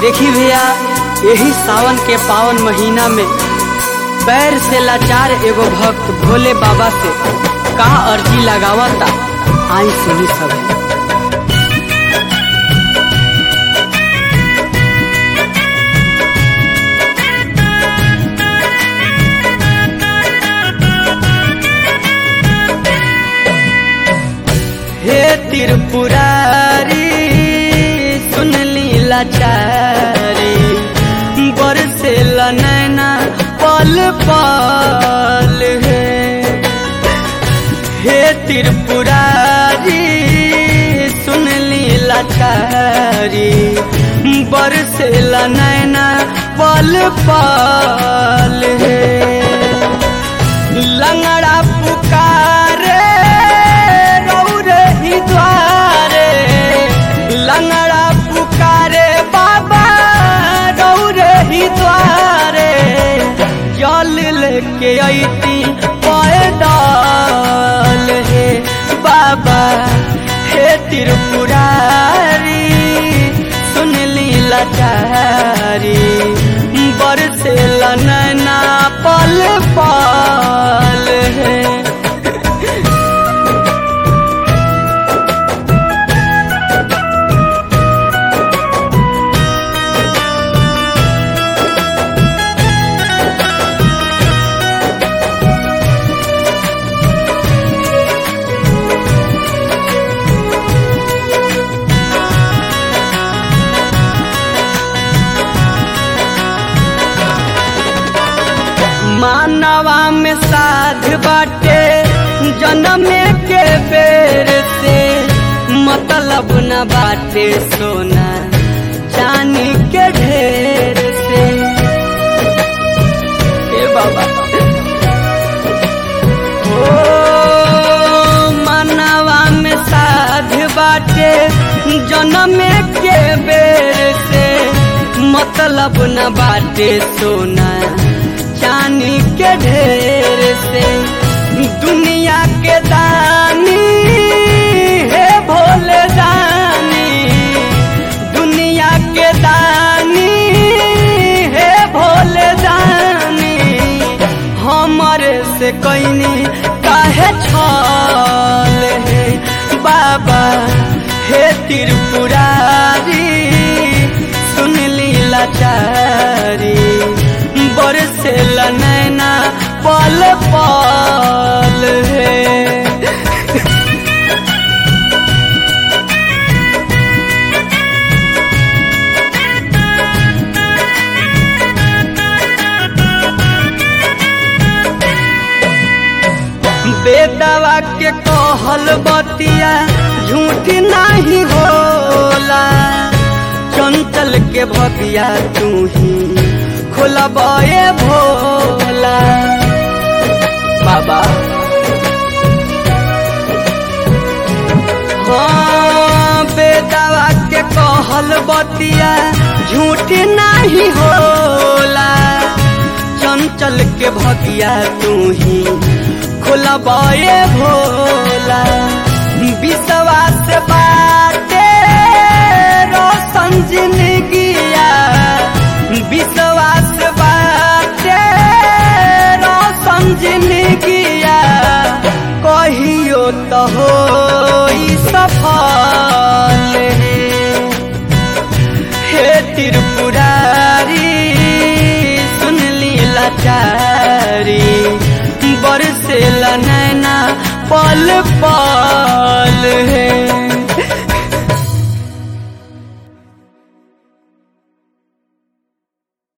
देखी भैया यही सावन के पावन महीना में पैर से लाचार एगो भक्त भोले बाबा से का अर्जी लगावता आई सुनी सब हे त्रिपुरारी सुन ली लाचारी बरसे नैना पल पल है हे त्रिपुरारी सुन ली लाचारी बरसे नैना पल पल है लंगड़ा पुकारे रौरे ही द्वारे लंगड़ा पुकारे बाबा रौरे ही द्वारे जल लेके अती पैदल हे बाबा हे त्रिपुरारी सुन ली लाचारी बरसे नैना पल पल है मानवा में साध बाटे जन्म के बेर से मतलब न बाटे सोना चांदी के ढेर से ए बाबा ओ मानवा में साध बाटे जन्म के बेर से मतलब न बाटे सोना चांदी के ढेर से दुनिया के दानी है भोले दानी दुनिया के दानी है भोले दानी हमारे से कैनी काहे छल है बाबा हे त्रिपुरारी सुन ली लाचारी बरसे नैना पल पल है बेदवा के कहल बतिया झूठ नहीं होला चंचल के भगिया तू ही खोलबे भोला बाबा हाँ बेदवा के कहल बतिया झूठ नहीं होला चंचल के भगिया तू ही खोलबे भोला विश्वास बाटे रोशन जिंदगिया विश्वास बाटे रोशन जिंदगिया कहियो तो हो सफल हे त्रिपुरारी सुन ली लाचारी बरसे नैना पल पल